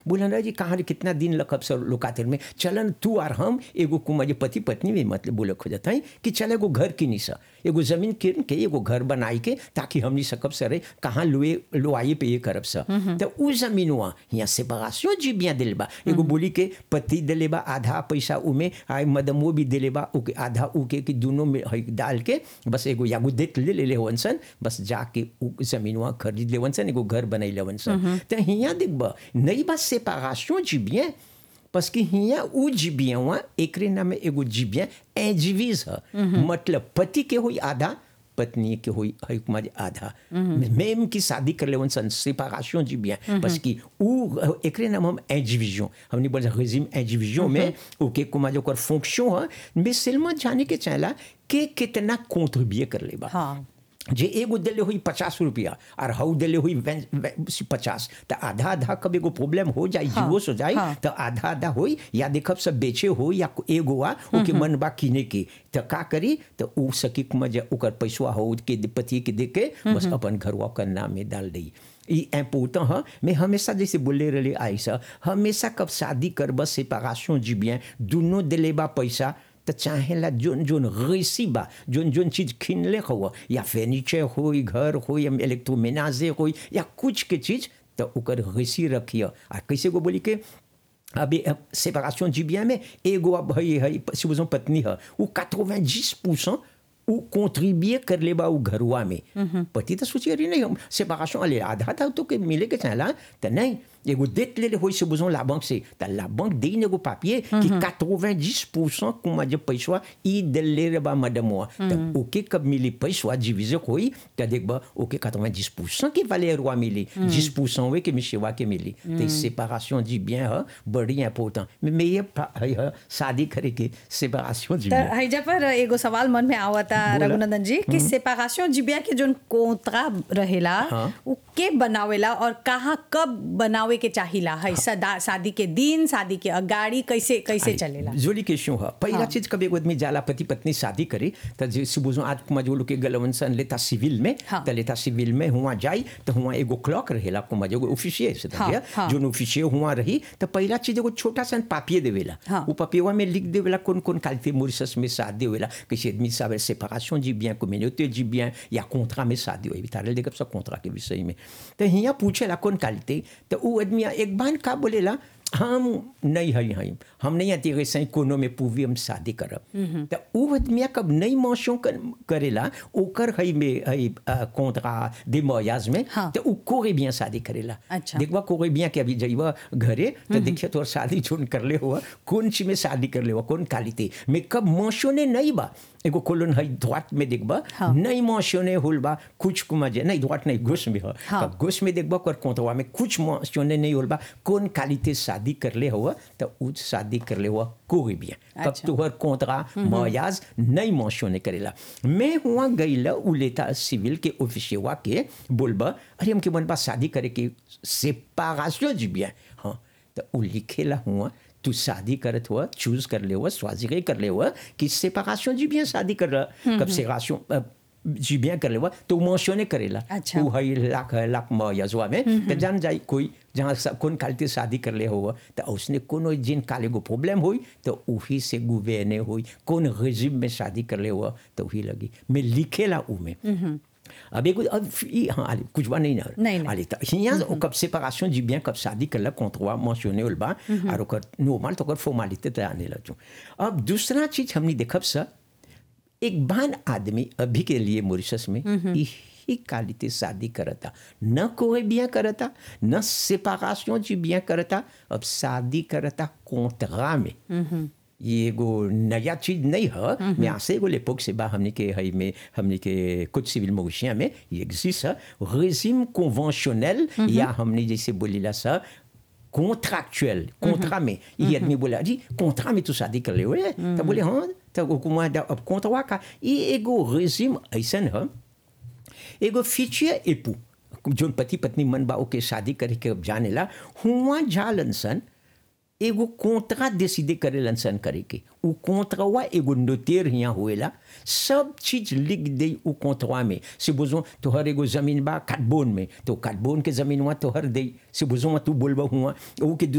बोला जी कहाँ रे कितना दिन लखब सब लोकातिर में चलन तू और हम एगो कुमार जे पति पत्नी में मतलब बोले खोजत हैं कि चल एगो घर किनी सा एगो जमीन किन के एगो घर बनाई के ताकि हमनी सकब सरे कहाँ लुए लोआई पे ये करब सा तो उ जमीनवा यहाँ सेपरेशन जी बिया दिल बा एगो बोली के पति दिले बा आधा पैसा उमे आए मदमो भी दिले बा उके आधा उके कि दोनों में है डाल के बस एगो यागो देख ले ले लेवन सन बस जाके उ जमीनवा खरीद लेवन सन एगो घर बनाई लेवन सन तो हियाँ देखबा नहीं बस séparation du bien parce que हियाँ उ जीबियावा एकरे नाम एगो जीबिया एजीविज ह मतलब पति के होई आधा पत्नी के होई है कुमार आधा मैम की शादी कर लेवन सन séparation du bien parce कि उ एकरे नाम हम एजीविजन हमने बोला रेजिम एजीविजन में ओके कुमार ओकर फंक्शन ह mais seulement जाने के चाहला के कितना contribuer कर लेबा हाँ जे एगो दिले हुई पचास रुपया और हऊ दिले हुई पचास तो आधा आधा कब एगो प्रॉब्लम हो जाए हाँ, जीवो हो जाए हाँ। तो आधा आधा होई या देखब सब बेचे हो या एगो आ ओके मन बा किने के तो का करी तो उ सकी मजा ओकर पैसवा हो के पति के दे के बस अपन घरवा कर नाम में डाल दी ई इम्पोर्टेंट है मैं हमेशा जैसे बोले रहे ऐसा हमेशा कब शादी कर बस सेपरेशन जी bien दोनों दिले बा पैसा तो चाहेला जोन जोन रेसी बा जोन जोन चीज खिनले हो या फर्नीचर हो घर हो या इलेक्ट्रोमेनाजे हो या कुछ के चीज तो ओकर रेसी रखिए आ कैसे को बोली के अभी सेपरेशन जी bien में एगो अब है है supposons पत्नी है वो 90% उ कॉन्ट्रीब्यूए कर ले बा उ घरवा में पति तो सोचिए अरे नहीं हम सेपरेशन अले आधा था तो के मिले के चाहला तो नहीं एगो देख ले होई से बुझो ला बैंक से तो ला बैंक दे एगो पापिए कि 90% कुमा जब पैसा ई दे ले रे बा मडमवा तो ओके कब मिली पैसा डिविजे होई तो देखबा ओके 90% की वैल्यू रुआ मिली 10% वे के मिशवा के मिली तो सेपरेशन जी bien है बड़ी इम्पोर्टेंट mais ये है शादी करे के सेपरेशन जी तो bien हैजा पर एगो सवाल मन में आवता बोला। रघुनंदन जी कि सेपरेशन जिबिया के जोन कोंतरा रहेला हाँ। उ के बनावेला और कहाँ कब बनावे के चाहिला है सदा शादी के दिन शादी के अगाड़ी कैसे कैसे चलेला जोली क्वेश्चन है पहला हाँ। चीज कभी एगो आदमी जाला पति पत्नी शादी करे तो जैसे बुझो आज कुमा जो लोग के गलवन सन लेता सिविल में हाँ। तो लेता सिविल में हुआ जाई तो हुआ एगो क्लॉक रहेला कुमा जो ऑफिशियल से हाँ, था हाँ। जो ऑफिशियल हुआ रही तो पहला चीज एगो छोटा सा पापिये देवेला हाँ। वो पापियवा में लिख देवेला कौन कौन क्वालिटी मॉरिशस में शादी होवेला किसी आदमी साबर सेपरेशन जी bien communauté जी bien या कॉन्ट्रा में शादी होई तारे देखब सब कॉन्ट्रा के विषय में तो हिया पूछेला कौन क्वालिटी तो वो आदमी एक बार का बोलेला हम नहीं है हई हम नहीं आती है सही कोनो में पूवी हम शादी करब तो उ आदमी कब नहीं मौसों कर, करेला ओकर हई में हई कॉन्ट्रा दे मोयाज में हाँ। तो उ कोरे बिया शादी करेला अच्छा। देखबा कोरे बिया के अभी जइबा घरे तो देखिए तोर शादी जोन कर ले हुआ कौन ची में शादी कर ले हुआ कौन कालिते में कब मौसों ने नहीं बा एगो कोलन हई द्वाट में देखबा हाँ। नहीं मौसों ने होल बा कुछ कुमा जे नहीं द्वाट नहीं घुस में हो हाँ। कब घुस में देखबा कर कोंतवा में कुछ मौसों ने नहीं होल बा कौन कालिते शादी कर ले हुआ तो उ शादी कर ले हुआ कोई बिया कब अच्छा। तुहर कोंतरा मयाज नहीं मौसों ने करेला मैं हुआ गईला उ लेता सिविल के ऑफिसियवा के बोलबा अरे हमके मन बा शादी करे के सेपरेशन जी bien हाँ तो उ लिखेला हुआ तू शादी करत हुआ चूज कर ले हुआ स्वाजिरे कर ले हुआ कि सेपरेशन जी bien शादी कर रहा कब सेपरेशन जी bien कर ले हुआ तो मेंशने करेला अच्छा। उ हई लाख लाख मयजवा में तो जान जाई कोई जहाँ सा- कौन कालते शादी कर ले हुआ तो उसने कोनो जिन काले को प्रॉब्लम हुई तो वही से गुवेने हुई कौन रेजिम में शादी कर ले हुआ तो वही लगी मैं लिखेला उ में अब एगो अब ई हाँ आली कुछ बा नहीं ना नहीं, नहीं। आली तो हियाँ कब सेपरेशन जी bien कब शादी करला कॉन्ट्रोवा मेंशने होल बा और ओकर नॉर्मल तो ओकर फॉर्मेलिटी तो आने लजू अब दूसरा चीज हमने देखब सर एक बान आदमी अभी के लिए मॉरिशस में यही कालिते शादी करता न कोई बिया करता न सेपरेशन जी बिया करता अब शादी करता कोंतरा में ये एगो नया चीज नहीं है मैं आसे एगो लेपोक से बा हमने के हई में हमने के कुछ सिविल मोशिया में ये एग्जिस्ट है रेजिम कन्वेंशनल या हमने जैसे बोलीला सा कॉन्ट्रैक्चुअल कॉन्ट्रा में ये आदमी बोला जी कॉन्ट्रा में तू शादी कर ले हुए तो बोले हाँ तो हुकुमा अब कॉन्ट्रा का ये एगो रेजिम ऐसन है एगो फीचियर एपू जोन पति पत्नी मन बा ओके शादी करे के अब जानेला हुआ जालन सन एगो कोंतरा डिसीडे करेलन सन करे के उ कोंतरवा एगो नोटेर हियाँ होएला सब चीज लिख दे उ कोंतरवा में से बुझो तोहर एगो जमीन बा काटबोन में तो काटबोन के जमीनवा तोहर दे से बुझो तू बोलबा हुआ उ के